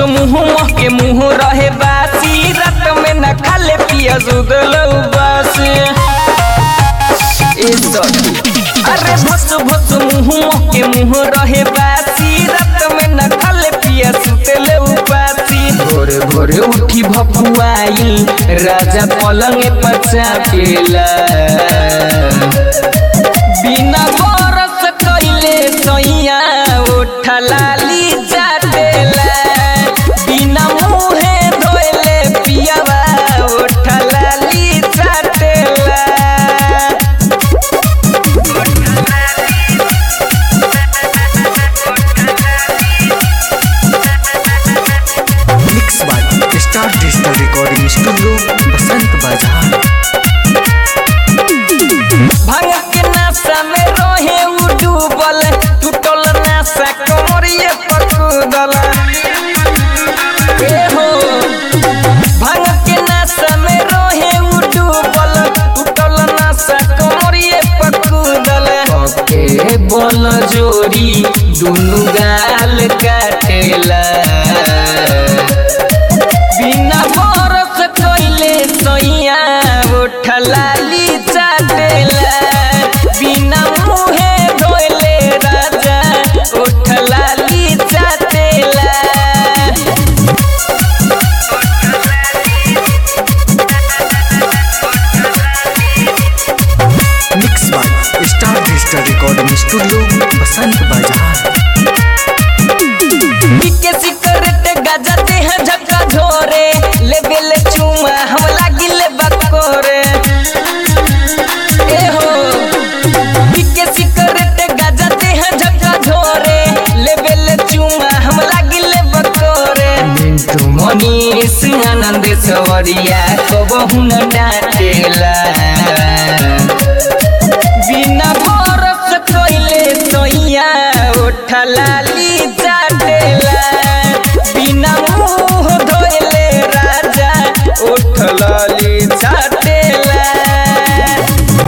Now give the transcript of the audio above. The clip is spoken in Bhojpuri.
मुँह के मुँह रहे बासी रात में न खाले पिया सुदल उबास ए सखी अरे भस भस मुँह के मुँह रहे बासी रात में न खाले पिया सुतल उबासी भोरे भोरे उठी भपुआइल राजा पलंग पर चापेला बिना बरस कइले सैया उठा लाली जाटेला बिना मुहे धोइले पियावा उठा लाली जाटेला mix by star digital recording studio Basant Bazaar भांग के नाशा में रहे उ डूबल टूटल नाशा कमरिए पकुदल ए हो भांग के नाशा में रहे उ डूबल टूटल नाशा कमरिए पकुदल के बल जोरी दुनु गाल काटेला बिना बरस कइले सैया उठलाली चाटेला बिना मुहे धोइले राजा उठलाली चाटेला mix by star digital recording studio Basant Bazaar पीके सिकरेट गाजा देह झक्का झोरे लेबे ले चुमा हम लागिले बकोरे ए हो पीके सिकरेट गाजा देह झक्का झोरे लेबे ले चुमा हम लागिले बकोरे मिंटू मनीष आनंद सवरिया कबहू न डाटेला बिना बरस कइले सैया उठलाली